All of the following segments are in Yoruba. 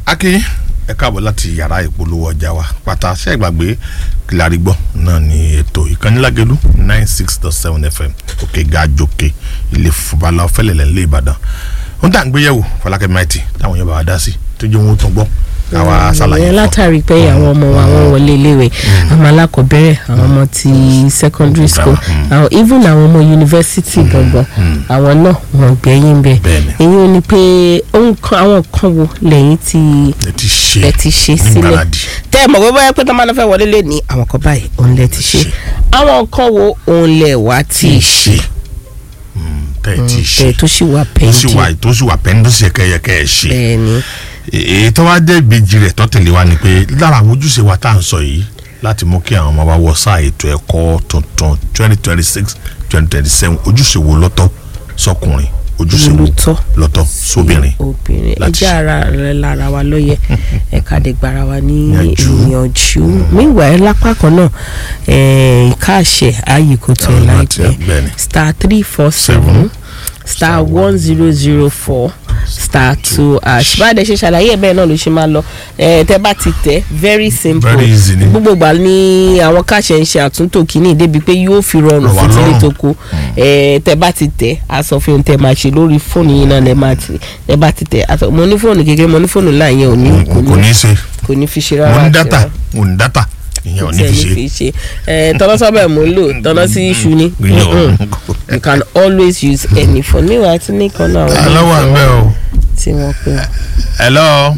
akin ẹ káàbọ̀ láti yàrá ìpolówó ọjà wa pátá ṣe ìgbàgbé kílárí gbọ́ náà ni ètò ìkànnìlágẹ̀lú nine six dot seven fm òkè gàjòkè ilé fúbalà ọ̀fẹ́lẹ̀lẹ̀ ńlẹ̀ ìbàdàn ohun tá à ń gbéyẹ̀wò fọlákẹ́ maiti táwọn yẹn bá wa dá sí tó jẹ́ ohun tó gbọ́ káwa ṣàlàyé ìyẹn fún látàrí pé àwọn ọmọ wa wọn wọlé iléèwé àwọn alákọ̀ọ́bẹ̀rẹ̀ àwọn ọmọ ti secondary school àwọn even àwọn ọmọ yunifásitì gangan àwọn náà wọn gbẹ̀yìn bẹ́ẹ̀ Bẹ́ẹ̀ni. èyí ò ní pé ohun kan àwọn kan wo lẹ́yìn tí ẹ ti ṣe ẹ ti ṣe sílẹ̀ nígbàradì. tẹ́ ẹ mọ̀ pé bóyá pé tó máa ń fẹ́ wọlé lé ní àwọn kan báyìí òun lẹ ti ṣe Ṣe. àwọn kan wo òun lẹ wá tí ì ṣe Mm, tẹ́ ẹ ti ṣe tẹ́ ẹ tó sì wà tó sì pẹ́ńdì wà tó sì wà pẹ́ńdì tó sì yẹ kẹ́ yẹ kẹ́ ẹ ṣe. bẹ́ẹ̀ ni èyí tó wá jẹ́ ìbejì rẹ̀ tó tẹ̀lé wa ni pé lára àwọn ojúṣe wa tá à ń sọ yìí láti mú kí àwọn ọmọ wa wọ sáà ètò ẹ̀kọ́ tuntun twenty twenty six twenty twenty seven ojúṣe wo lọ́tọ̀ sọkùnrin ojúṣe wo Lọ́tọ̀. lọ́tọ̀ sóbìnrin. obìnrin láti ẹjẹ ara rẹ lára wa ló yẹ ẹka dé gbara wa ní Ìyànjú. ìyànjú meanwhile lápá kan náà eh, ìka àṣẹ ààyè kò tó Àwọn láti láìpẹ́ ẹgbẹ́ ni. star three four Seven. seven star one zero zero four star two ash báyìí ṣe ṣàlàyé ẹ̀ bẹ́ẹ̀ náà ló ṣe máa lọ eh, tẹ́ bá ti tẹ̀ very simple Very easy ni. gbogbo ìgbà ní àwọn káṣẹ ń ṣe àtúntò kìíní débi pé yóò fi rọrùn Rọ̀ wá fún tílé lọ́rùn. tó kó ẹ tẹ bá ti tẹ aṣọ fi ohun tẹ máa ṣe lórí fóònù yìí náà lẹ máa ti tẹ bá ti tẹ aṣọ mo ní fóònù kékeré mo ní fóònù ńlá yẹn ò ní kò kò ní ní í ṣe kò ní fi ṣe mo rárá ní àti dátà rárá. mo ní dátà ìyẹn ò ní Tí ẹ fi ṣe. fi ṣe ẹ tọ́nà sọ́bẹ̀ mo ń lò tọ́nà sí iṣu ni Ìyẹn Mm-mm. you can always use any phone níwáyé àti nìkan náà àwọn aláwọ̀ ọmọ àgbẹ̀ o tí wọ́n pè é. hello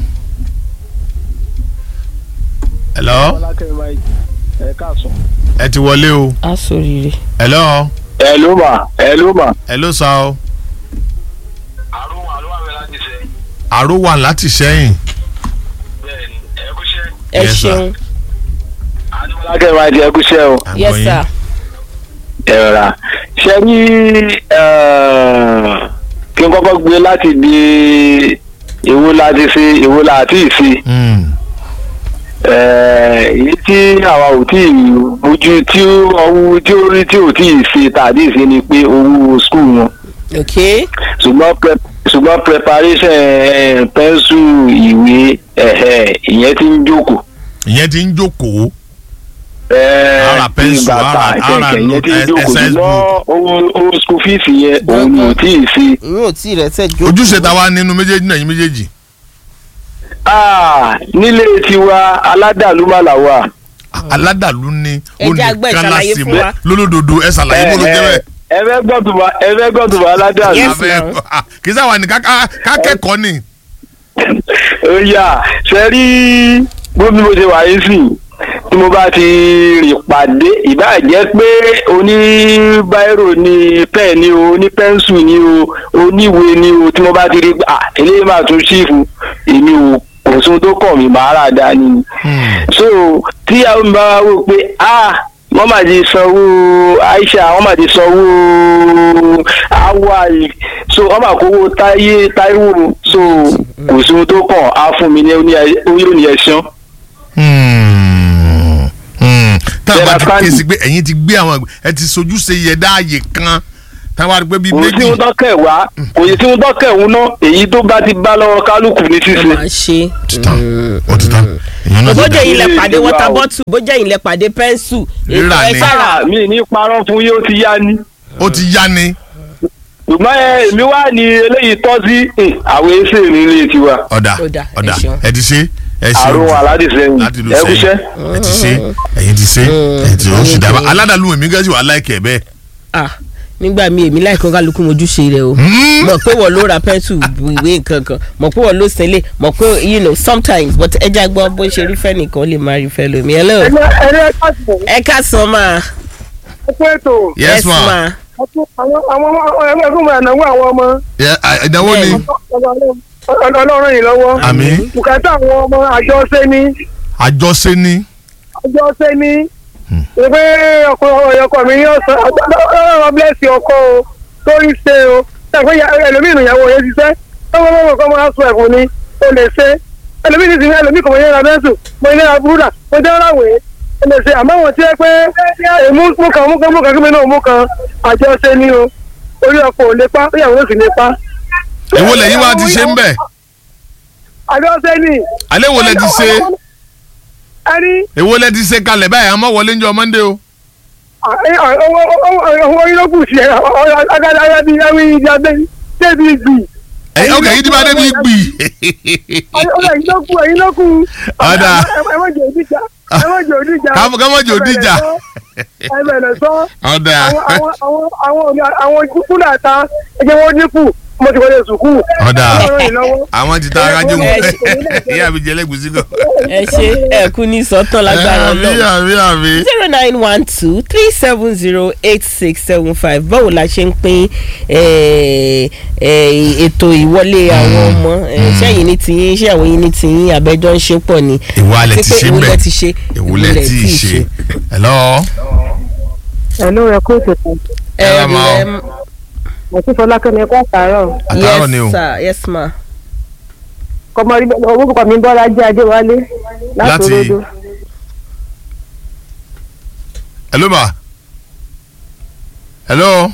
hello Fọlákẹ́ Mike ẹ káàsán. ẹ ti wọlé o á sóríire. hello ẹ ló mà ẹ ló mà. hello sa o àrùn àlọ́ àmì láti ṣe àrò wà láti sẹ́yìn. bẹ́ẹ̀ ni ẹ kú ṣẹ́. ẹ Yes, sir. ṣeun Fọlákẹ́ Mike ẹ kú ṣẹ́ o. À ń yes gbọ́ yín. sir ẹ rà ṣe ní kí n kọ́kọ́ gbé láti di èwo láti ṣe èwo láti ṣe Mm. èyí tí àwa ò tí ì bójú tí ọwọ́ tí ó rí tí ò tí ì ṣe tàbí ṣe ni pé owó skul wọn. ok ṣùgbọ́n pre- ṣùgbọ́n preparation eh, pẹ́ńsù ìwé ẹ̀hẹ̀, ìyẹn ti ń jókòó. ìyẹn ti ń jókòó Eh, Ara pẹ́ńsù, bíi bàtà ara- kẹ̀kẹ́, ara ìyẹn ti ń no- jókòó exercise ṣùgbọ́n owó owó school fees yẹn òun ni ò tí ì ṣe. ìyún ò tí rẹ sẹ jókòó ojúṣe ta wá nínú méjèèjì náà yín méjèèjì. Ah, nílé tiwa aládàlúmọ̀lá wà. aládàlú ni Ẹ jẹ́ àgbẹ̀ ṣàlàyé fún wa. lólódodo ẹ ṣàlàyé bó ló jẹ́ bẹ́ẹ̀. ẹ fẹ́ gbọ́dùbà ẹ fẹ́ gbọ́dùbà aládàlú. Yes, Abẹ́- ma'am. ah, kì í sáwà ní ká- ká- ká kẹ́kọ̀ọ́ ni. ó yà ṣe rí gbómi bó ṣe wà yín sí tí mo bá ti rìn pàdé ìbáà jẹ́ pé oní báírò ni pẹ́ẹ̀ ni o oní pẹ́ńsù ni o oníwèé ni o tí mo bá ti rí à eléyìí máa tún ṣífù èmi ò kò sóhun tó kàn mí màá rà dání ni so tí àwọn mi bá wá wò pé ah wọ́n máa ti sanwó Aisha wọ́n máa ti sanwó Hawaii so wọ́n máa kówó táyé Táíwò so kò sí ohun tó kàn á fún mi ní oní ẹ̀sán. Hmm. Hmm. táwọn bá ti Tẹ́lá ké sí fáàlì. pé ẹ̀yin ti gbé àwọn ẹ ti sojú ṣe yẹ dáàyè kan táwọn àti pé bíi kò sí méjì. ohun tó kẹ̀ wá kò sí ohun tó kẹ̀ òun náà èyí tó bá ti bá lọ́wọ́ kálukú ní ẹ ṣíṣe. máa ṣe. títàn ó ti tán èèyàn náà ti bójá dá. ilẹ̀ Ilé pàdé ìwà water o. bottle bójá ilẹ̀ pàdé pẹ́ńsù Rírà ẹ ni. sára sára mi ní parọ́ fún yóò ti yá ni ó ti yá ni. ṣùgbọ́n ẹ, èmi wá ní eléyìí tọ́ sí eh, àwọn èsè nílé tiwa ọ̀dà Ó dà, ẹ ọ̀dà ṣeun. ẹ ti ṣe ẹ ṣe àrùn aládìsẹ́yìn láti lu ẹ kúṣẹ́. sẹ́yìn ẹ ti ṣe ẹ̀yin ti ṣe ẹ ti ó sì dábàá aládàlú èmi gẹ́sì wà láìkẹ́ bẹ́ẹ̀. ah nígbà míì èmi láìkọ́ kálukú mojúṣe rẹ o Hmm. mọ̀ pé wọ́n ló ra pẹ́ńsù ìwé nǹkan kan mọ̀ pé wọ́n ló sẹ́lẹ̀ mọ̀ pé you know sometimes but ẹja gbọ́ bó ṣe rí fẹ́ nìkan lè má rí fẹ́ lómi hello ẹni ẹni ẹ káàsì ẹ ká sàn máa ẹ kú ètò yes ma ọtún àwọn àwọn ẹgbẹ́ ẹgbẹ́ mi ànáwó àwọn ọmọ Yẹ- à, ìdánwò ni ọlọ́run yìí lọ́wọ́ àmì bùkátà àwọn ọmọ àjọṣe ní àjọṣe ni àjọṣe ní pé ọkọ ọkọ mi yóò sọ ọlọ́run bless ọkọ o torí ṣe o ṣàpé ẹlòmíì ìyàwó yẹn ṣiṣẹ́ tọ́wọ́ mọ́mọ́ kọ́ máa sọ ẹ̀fọn ni o lè ṣe ẹlòmíì ti sin ẹlòmíì kò mọ yẹn ra bẹ́sù mo yẹn ra búrúdà mo jẹ́ ráwèé o lè ṣe àmọ́ àwọn tí ẹ pé èmú mú kan mú kan mú kan kí mi náà mú kan àjọṣe ní o orí ọkọ ò lè pa ìyàwó sì lè pa. èwo lẹ́yìn wá ti ṣe ń bẹ̀ àjọṣe ni. alẹ́ wo lẹ ti ṣe ẹni èwo lẹ ti ṣe kalẹ̀ báyìí àmọ́ wọlé ń jọ monday o. owó yín ló kù sí ẹ agadaya bíi ẹwì ìjàmbá débi gbì. ẹ̀yin ọkẹ́ yìí ti bá débi gbì. ọ̀rẹ́ yín ló kù ẹ̀yin ló kù. Ọ̀dà. ẹ má jẹ́ òdìjà ẹ má jẹ́ òdìjà. Ká- ká má jẹ́ òdìjà. ẹ bẹ̀rẹ̀ sọ. ọ̀dà àwọn àwọn àwọn àwọn àwọn kúlà ta ẹjẹ wọn dínkù mo ti wọlé sùkúù. Ọ̀dà. Ọlọ́run yìí lọ́wọ́. àwọn ti ta arájú mu Ẹ ìyá mi jẹ lẹ́gùsí kan. ẹ ṣe ẹ kú ní sọ́tàn lágbára àmì náà. àmì àmì. zero nine one two three seven zero eight six seven five báwo la ṣe ń pín eh, eh, ètò ìwọlé àwọn ọmọ eh, ṣẹ́yìn ní tiyín ṣé àwọn yìí ní tiyín àbẹ́jọ́ ń ṣe pọ̀ ni. ìwà lẹ Àti ti pé ṣe èwo bẹ́ẹ̀ lẹ ti ṣe èwo lẹ ti ṣe. hello. ẹ̀lú rẹ̀ kó tètè Ẹ rà mà o. em, àti fọlákẹ́mi ẹ̀kọ́ àtàárọ̀ àtàrọ̀ ni o. yes sir yes ma. kọmọrí orúkọ mi bọ́lá jẹ́ adéwálé láti Láti- olódó. hello ma. hello.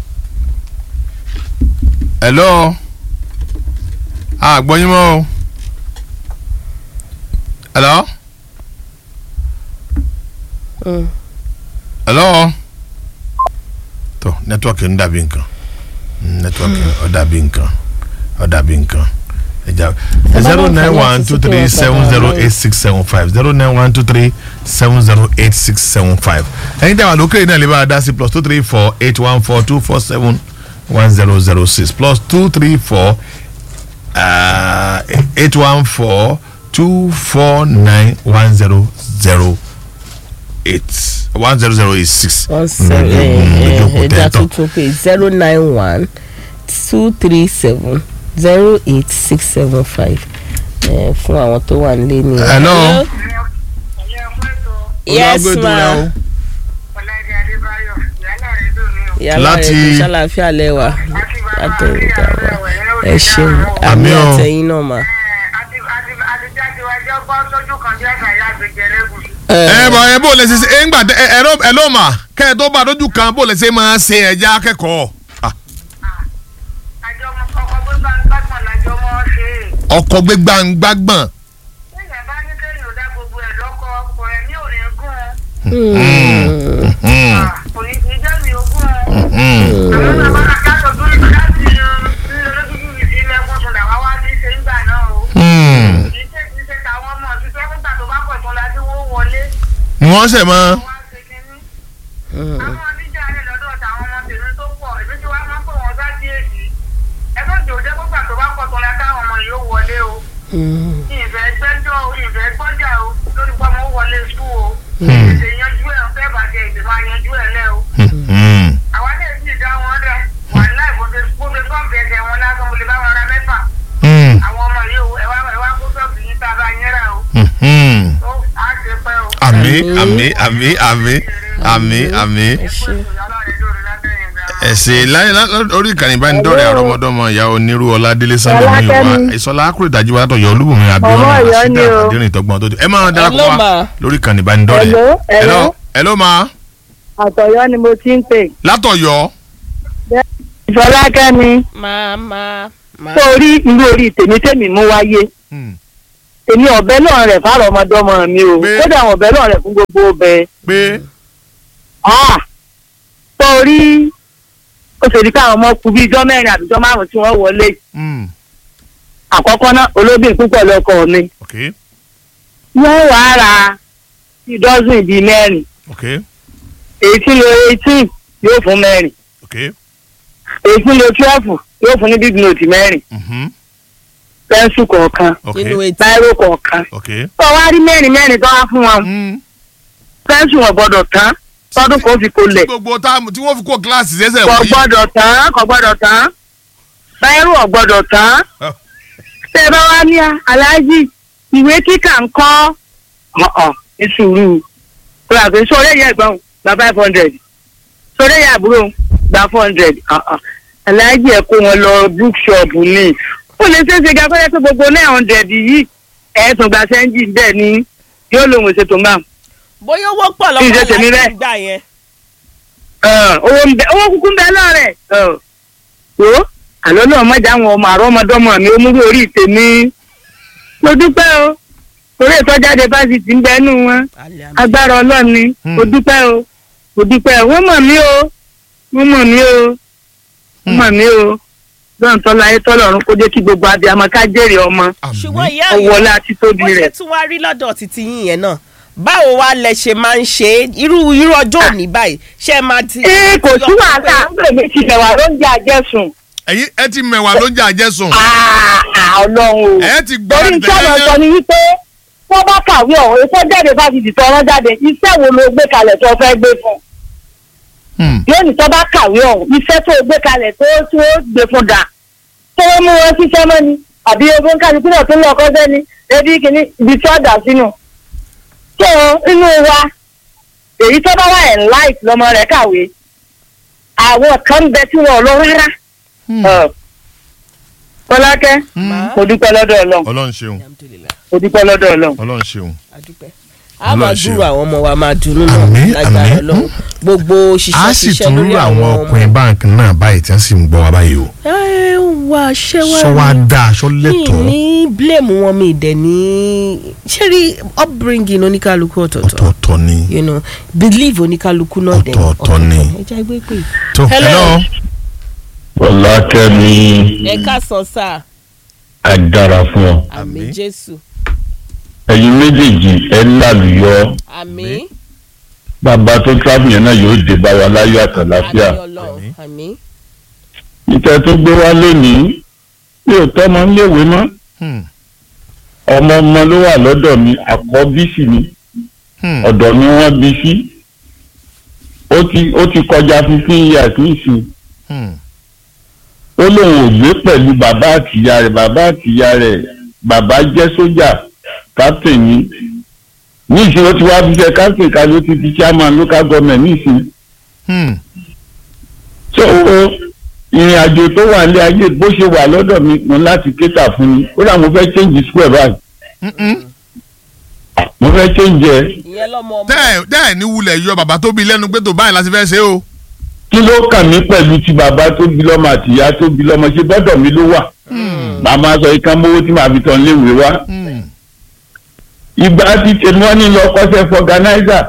hello. a gbọ́ yín mọ́ o. hello. Mm. hello. tó nẹ́tíwọ́kì ń dàbí nǹkan nẹ́tíwọ́kì ó dàbí nǹkan ó dàbí nǹkan ẹja zero nine one two three seven zero eight six seven five zero nine one two three seven zero eight six seven five ẹ̀yin tí a wà lókè náà lè bá a dá sí plus two three four eight one four two four seven one zero zero six plus two three four eight one four two four nine one zero zero eight one zero zero eight six. one seven lójú òpó ẹja tẹ́tọ̀. tuntun pé zero nine one two three seven zero eight six seven five fún àwọn tó wà nílé ni. Hello. yes Olúwàgbé tó ma rẹ o. Ọláìdé Adébáyọ̀ ìyálà rẹ̀ dùn ní o. yàrá Láti- rẹ̀ kò ṣàlàáfíà lẹ́wà Àti bàbá látọ̀rọ̀ mi ìjà wa àárẹ̀ ẹ ṣeun Àmì àmì o. àtẹ̀yìn náà mà. Àti àti àti jáde wájú ọgbọ́ sójú kan bí ẹ̀ka ìyá àgbèjẹ lẹ́gùsì. ẹ bọ ẹ bó lè ṣe ṣe ẹ ń gbà tẹ ẹ ẹ ló- ẹ ló mà kẹ ẹ tó bá lójú kan bó lè ṣe máa ṣe ẹja akẹ́kọ̀ọ́ Ah, Àjọ ọmọ ọkọ̀ gbígbà ń gbàgbọ́n lájọ mọ́ ṣe é. ọkọ̀ gbé gbàngbàgbọ̀n. Téèyàn bá ní kéèyàn ò dá gbogbo ẹ̀ lọ́kọ ọkọ̀ ẹ̀ ní òní gún un. Hmm, Kò ní kí jẹ́ mi ogún un. hmm. Àwọn bàbá àjàtọ̀ tó ní láti lọ́dún mi sí ilé ẹ̀kọ́ sùn làwọn wá sí ṣe ń gbà náà o. Hmm. Kì í ṣe kì í ṣe tàwọn ọmọ òṣìṣẹ́ nígbà tó bá pọ̀ tó la tí wọ́n wọlé. ni wọ́n ṣẹ̀ mọ́. Wọ́n á ṣe kínní. àwọn oníjà rẹ lọ́dọ̀ táwọn ọmọ tèmi tó pọ̀ èmi tí wàá máa ń pè wọ́n sá sí èsì ẹ má jò jẹ́ gbọ́gbà tó bá pọ̀ tó la káwọn ọmọ yìí ó wọlé o ìfẹ́ gbẹ́jọ́ o ìfẹ́ gbọ́jà o lórí pé ọmọ ó wọlé sùn o ètè yanjú ẹ̀ fẹ́ bàjẹ́ ètè máa yanjú ẹ̀ lẹ́ o Hmm. àwa lè sì dá wọn rẹ wà láì bó ṣe bó ṣe sọ́ọ̀bù ẹsẹ̀ wọn lásán mo lè bá wọn ra mẹ́fà Hmm. àwọn ọmọ yìí o ẹ wá ẹ wá kó sọ́ọ̀bù yìí tá a bá yẹn rà o Hmm. ó á ṣe pẹ́ o. àmì àmì àmì àmì àmì àmì. ẹ ṣe ìyálà rẹ lórí lábẹ́yìn gan. ẹ̀sìn láyé lá- orí ìkànnì ìbánidọ́rẹ̀ àrọ́mọdọ́mọ ìyá onírú ọládélé sábẹ̀ ní ìwà Ọlákẹ́mi. ìsọlá akúrò ìdájú wa tọ̀yọ̀ olúbùnmi abíọ́nà Ọmọ Ọ̀yọ́ ni àṣìdá o. àdéhùn ìtọ́gbọ́n tó dé ẹ máa darapọ̀ Hello, wa ma. lórí ìkànnì ìbánidọ́rẹ̀. Hello, hello. hello ma àtọ̀yọ́ ni mo ti ń pè. látọ̀yọ́ ìfọlákẹ́mi máa máa máa. tó rí irú orí tèmi tèmi mú wáyé Hmm. èmi ọ̀bẹ náà rẹ̀ fáwọn ọmọdọ́mọ mi o Pé- kódà àwọn ọ̀bẹ náà rẹ̀ fún gbogbo ọbẹ̀. pé Ah! tó rí ó ṣe di káwọn ọmọ kú bíi ijọ́ mẹ́rin àbí ijọ́ márùn-ún tí wọ́n wọlé hmm. àkọ́kọ́ náà olóbìn púpọ̀ lọkọ mi ok wọ́n wàá ra ìdọ́sùn bíi mẹ́rin ok èyí tí lo eighteen yóò fún mẹ́rin ok èyí tí lo twelve yóò fún ní big note mẹ́rin mhm, pẹ́ńsù kọ̀ọ̀kan ok nínú etí. báírò kọ̀ọ̀kan ok tó wá rí mẹ́rin mẹ́rin tó wá fún wọn hmm. pẹ́ńsù wọn gbọ́dọ̀ tán tọ́dún kò fi kó lẹ̀ gbogbo táàmù tí wọ́n fi kó kíláàsì sẹ́sẹ̀ kò wọ̀nyí. gbọ́dọ̀ tán kò gbọ́dọ̀ tán báírò ò gbọ́dọ̀ tán tẹ́ ẹ bá wá ní aláàjì ìwé kíkà ń kọ́ ọ̀ọ̀ ní sùúrù tó yà pé sórí ẹ̀yà ẹ̀gbọ́n gba five hundred sórí ẹ̀yà àbúrò gba four hundred aláàjì ẹ̀ kó wọn lọ bookshop ni ó lè ṣeé ṣe gàgbọ́dọ̀ pé gbogbo nine hundred yìí ẹ̀ tún gba sẹ́ńjì bẹ́ẹ̀ ni yóò lòun ṣètò máa bóyá owó pọ̀ Kí n ṣe lọ́kọ̀ tèmi láti bẹ́ẹ̀. gbà yẹn. owó ń bẹ owó kúkú ń bẹ lọ́rẹ̀ wo àlọ́ náà mọ̀jà àwọn ọmọ àrọ́ ọmọdọ́mọ mi ó múrú orí tèmi mo dúpẹ́ o torí ìtọ́jáde fásitì ń bẹnu wọn agbára ọlọ́run ni Hmm. mo dúpẹ́ o mo dúpẹ́ o wọ́n mọ̀ mí o wọ́n mọ̀ mí o wọ́n mọ̀ mí o lọ́run tọ́lá ayé tọ́lọ́run kó jẹ́ kí gbogbo abiyamọ ká jèrè ọmọ ṣùgbọ́n àmì ìyá ọwọ́lá àti tóbi bó ṣe rẹ̀. tún wá rí lọ́dọ̀ títí yín yẹn náà báwo wá lẹ ṣe máa ń ṣe é? irú irú ọjọ́ òní báyìí ṣé ẹ máa ti. ee kò sí wàhálà ń pè mí ti bẹ̀wà lóúnjẹ àjẹsùn ẹ̀yin ẹ ti mẹ̀wàá ló ń jẹ àjẹsùn àà ọlọ́run o. ẹ ti gbọ́ torí iṣẹ́ ọ̀rọ̀ sọ ni wípé wọ́n bá kàwé ọ̀hún èso jáde fásitì tó ọ̀rọ̀ jáde iṣẹ́ wo ló gbé kalẹ̀ tó fẹ́ gbé fún Hmm. yóò ní tó bá kàwé ọ̀hún iṣẹ́ tó gbé kalẹ̀ tó tó gbé fún dà tó wọ́n mú wọn ṣiṣẹ́ mọ́ ni àbí ogún kálukú náà tó lọ́ọ́ kọ́sẹ́ ni ebi kìíní ibi tí wọ́n dà sínú. tó inú wa èyí tó bá wà ẹ̀ láì lọ́mọ rẹ̀ kàwé àwọn kan ń bẹ tí wọn ò lọ rárá. Ọ̀, Fọlákẹ́ mo dúpẹ́ lọ́dọ̀ Ọlọ́run ọlọ́run ṣeun Alhamdulillah, mo dúpẹ́ lọ́dọ̀ Ọlọ́run. ọlọ́run ṣeun a dúpẹ́. a máa Ọlọ́run ṣe dúró o. àwọn ọmọ wa máa dùnnú náà Àmín, lágbára àmín. Ọlọ́run gbogbo a ṣiṣẹ́ sì ṣiṣẹ́ tún lórí rú àwọn àwọn ọmọ. ọkùnrin báńkì náà báyìí tí wọ́n sì ń gbọ́ wa báyìí o ẹ wá ṣé wá sọ wá ní- dáa sọ mi lẹ́tọ̀ọ́ ní blame wọn mi dẹ̀ ní ṣé rí upbringing oníkálukú ọ̀tọ̀ọ̀tọ̀ ọ̀tọ̀ọ̀tọ̀ ni you know believe oníkálukú náà dẹ̀ Ọ̀tọ̀ọ̀tọ̀ ni. ẹ jẹ́ gbé pé. tó Hello. hello Fọlákẹ́mi ẹ káàsán sáà á dára fún ọ. àmì Àmín. jésù ẹ̀yin méjèèjì ẹ lálùyọ àmì bàbá tó travel yẹn náà yóò dé bá wa láyọ̀ àtàláfíà. àmì ọlọ́run àmì ìtẹ́ tó gbé wá lónìí mi ò tọ́ ọmọ níléèwé mọ́ Hmm. ọmọ ọmọ ló wà lọ́dọ̀ mi àkọ́bí sì ni Hmm. ọ̀dọ̀ mi wọ́n bí sí ó ti ó ti kọjá fifteen years nísìnyí Hmm. ó lóun ò gbé pẹ̀lú bàbá àtìyá rẹ̀ bàbá àtìyá rẹ̀ bàbá jẹ́ sójà captain ni nísìnyí ó ti wá fi ṣe captain kan ló ti di chairman local government nísìnyí Hmm. so ìrìn àjò tó wà ní ayé bó ṣe wà lọ́dọ̀ mi mo láti kéta fún mi ó dà mo fẹ́ change square báyìí Mm-mm. mo fẹ́ change ẹ̀ ìyẹn lọ́mọ ọmọ tẹ́ ẹ̀ tẹ́ ẹ̀ ní wulẹ̀ yọ bàbá tó bí lẹ́nu pé tó báyìí láti fẹ́ ṣe o. kí ló kàn mí pẹ̀lú ti bàbá tó bí lọ́mọ àti ìyá tó bí lọ́mọ ṣe gbọ́dọ̀ mi ló wà màmá sọ ikán mówó tí màá fi tán léwèé wá Hmm. ìgbà tí tèmi wọn ní lọ kọ́ṣẹ́ fọganáísà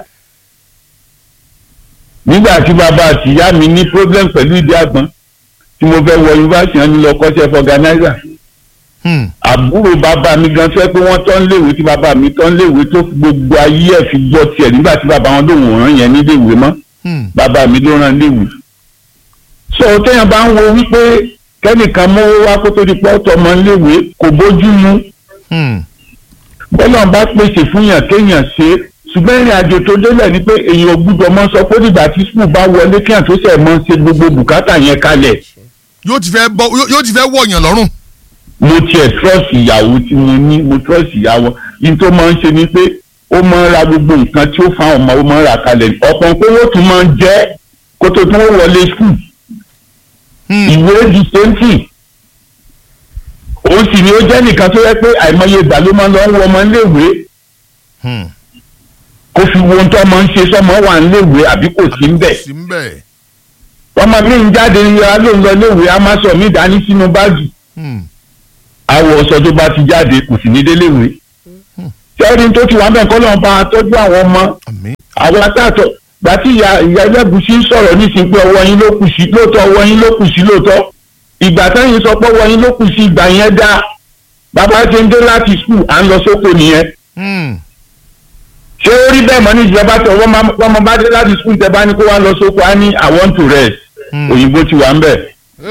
nígbà tí bàbá àti ìyá mi ní problem pẹ̀lú ìdí àgbọn tí mo fẹ́ wọ yunifásitì wọn ní lọ kọ́ṣẹ́ fọganáísà Hmm. àbúrò bàbá mi gan fẹ́ pé wọ́n tán léwèé tí bàbá mi tán léwèé tó fi gbogbo ayé ẹ̀ fi gbọ́ tiẹ̀ nígbà tí bàbá wọn lòun ò rán yẹn níléèwé mọ́ Hmm. bàbá mi ló rán léwu. sọ téèyàn bá ń wo wípé kẹ́nìkan mówó wá kó tó di pọ́ tọmọ léwe kò bójú mu Hmm. bọ́lá ń bá pèsè fún yàn kéèyàn ṣe é ṣùgbọ́n ìrìn àjò tó délẹ̀ ni pé èèyàn ò gbúdọ̀ mọ́ sọ pé nígbà tí skul bá wọlé kéèyàn tó ṣẹ̀ mọ́ ṣe gbogbo bùkátà yẹn kalẹ̀ yóò ti fẹ́ bọ́ yóò- yóò ti fẹ́ wọ̀yàn lọ́rùn. mo tiẹ̀ trọ́ọ̀sì ìyàwó tí mo ní mo trọ́ọ̀sì ìyàwó yìí tó máa ń ṣe ni pé ó máa ń ra gbogbo nǹkan tí ó fa àwọn ọmọ ó máa ń ra kalẹ̀ ọ̀pọ̀ pé ó tún máa ń jẹ́ kó tó tún wọlé skul Hmm. ìwé di sẹ́ńtì òun sì ni ó jẹ́ nìkan tó yẹ pé àìmọye ìgbà ló máa ń lọ ń wọ ọmọ iléèwé Hmm. kó fi wo ohun tó ọmọ ń ṣe sọmọ wà níléèwé àbí kò sí ń bẹ̀. sí ń bẹ̀. ọmọ mi ń jáde yàrá ló ń lọ iléèwé a máa sọ mí dání sínú báàgì Hmm. àwọ̀ ọ̀sọ̀ tó bá ti jáde kò sì ní déléèwé. sẹ́ẹ̀rì tó ti wà ń bẹ̀ kọ́ lọ́n bá a tọ́jú àwọn ọmọ àmín. àwọn atátọ̀ gbà tí ìyá ìyá ẹlẹ́gùsí ń sọ̀rọ̀ nísìnyí pé ọwọ́ yín ló kù sí lóòótọ́ ọwọ́ yín ló kù sí lóòótọ́ ìgbà táyìn sọ pé ọwọ́ yín ló kù sí ìgbà yẹn dá bàbá ṣe ń dé láti skul à ń lọ sóko nìyẹn Hmm. ṣé ó rí bẹ́ẹ̀ mọ́ ní ìjọba tó wọ́n máa wọ́n máa bá dé láti skul tẹ́ bá ní kó wá lọ sóko á ní i want to rest Hmm. òyìnbó ti wà ń bẹ̀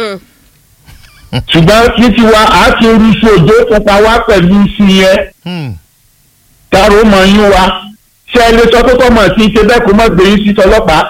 ṣùgbọ́n ní tiwa àá ti oríṣi òjò pupa wá pẹ̀lú iṣu yẹn Hmm. tààrọ̀ mọ̀ yín wa ṣé ẹ lè sọ pé kọ́ mọ̀ sí ṣe bẹ́ẹ̀ kó mọ̀ gbé yín sí tọlọ́pàá.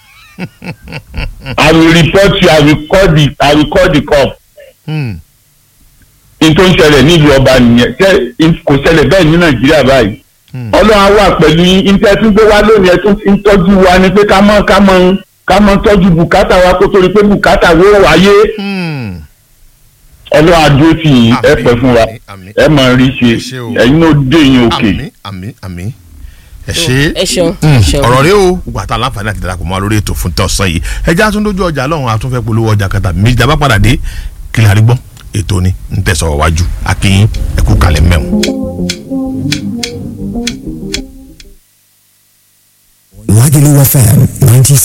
I will report you I will call the I will call the cop. Hmm. n tó ń ṣẹlẹ̀ nílùú ọba nìyẹn ṣé in- kò ṣẹlẹ̀ bẹ́ẹ̀ ní nàìjíríà báyìí. Hmm. ọlọ́run á wà pẹ̀lú yín níta tún gbé wá lónìí ẹ tún fi ń tọ́jú wa ni pé ká mọ̀ ká mọ̀ ká mọ̀ tọ́jú bùkátà wa kó torí pé bùkátà wo wáyé Hmm. ọlọ́run á dúró tì yín ẹ Àmín, pẹ́ fún wa àmín, àmín. ẹ mọ̀ rí ṣe Ẹ ṣé o. ẹ̀yin náà dé yín òkè. àmín àmín àmín ẹ ṣe ẹ ṣeun Hmm, ẹ ṣeun. ọ̀rọ̀ rẹ o gbogbo àtàwọn aláǹfààní àti darapọ̀ mọ́ wa lórí ètò fún tọ̀sán yìí ẹjẹ́ àtúndójú ọjà lọ́hùn àtúnfẹ́ polówó ọjà kẹta méjì dábàá padà dé kílẹ̀ àrígbọ́n ètò ni ń tẹ̀sọ̀ wájú akínyìn ẹ̀kú kalẹ̀ mẹ́wọ̀n.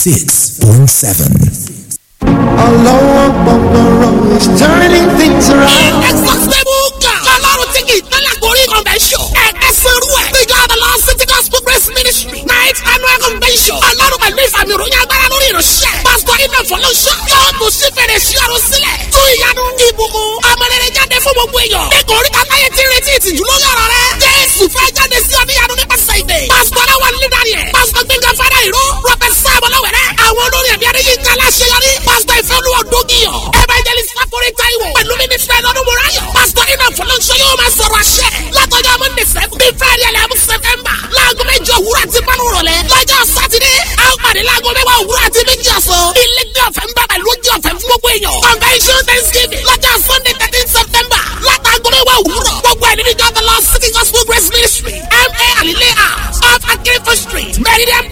96.7. Allah Akbar is turning things around. Exhaustible God. Ọlọ́run tí kì í tẹ́lẹ̀ gorí convention. Ẹ̀ẹ́dẹ́sẹ̀rú ẹ̀. Ìjọ Adala City Gospel Grace Ministry. Night annual convention. Ọlọ́run pẹ̀lú ìfàmì ìròyìn agbára lórí ìránṣẹ́. Pásítọ̀ Iná Fọlọ́ṣọ́. Yóò tún sí fèrè sí ọ̀run sílẹ̀. Tú ìyanu ìbùkún. Ọmọlẹ́rẹ̀ jáde fún gbogbo èèyàn. Ẹ̀kọ́ orí kàtáyé ti retí ìtìjú lórí ọ̀rọ̀ rẹ̀. Jésù fẹ́ jáde sí ọ̀níyanu nípasẹ̀ ìdè. Pásítọ̀ Aláwọ̀ Lídàrí ẹ̀. Pásítọ̀ Gbẹ̀ngà Fádà Ìró. Rọ́pẹ̀ Sáàmù Lọ́wẹ̀rẹ̀. Àwọn olórí ẹ̀mí Adéyínká Aláṣeyọrí. Pásítọ̀ Ìfẹ́olúwa Dógìyàn. Evangelist Fáforí Táíwò. Pẹ̀lú mínísítà Ẹ̀lọ́dún Mùráyọ̀. Pásítọ̀ Iná Fọlọ́ṣọ́ yóò máa sọ̀rọ̀ àṣẹ. Látọjọ́ Monday seven. Bí Friday eleven September. Láago méjì òwúrọ̀ àti márùn rọ̀lẹ́. Lọ́jọ́ Sátidé. A ó pàdé láago mẹ́wàá òwúrọ̀ àti méjì ọ̀sán. Ilé ní ọ̀fẹ́ ń bá pẹ̀lú oúnjẹ ọ̀fẹ́ fún gbogbo èèyàn. Convention Thanksgiving. Lọ́jọ́ Sunday thirteen September. Látàgọ́ mẹ́wàá òwúrọ̀. Gbogbo ẹ̀ nínú ìjọba lọ City Gospel Grace Ministry. M.A. Alile House. Off Akérèfọ́ Street. Meridian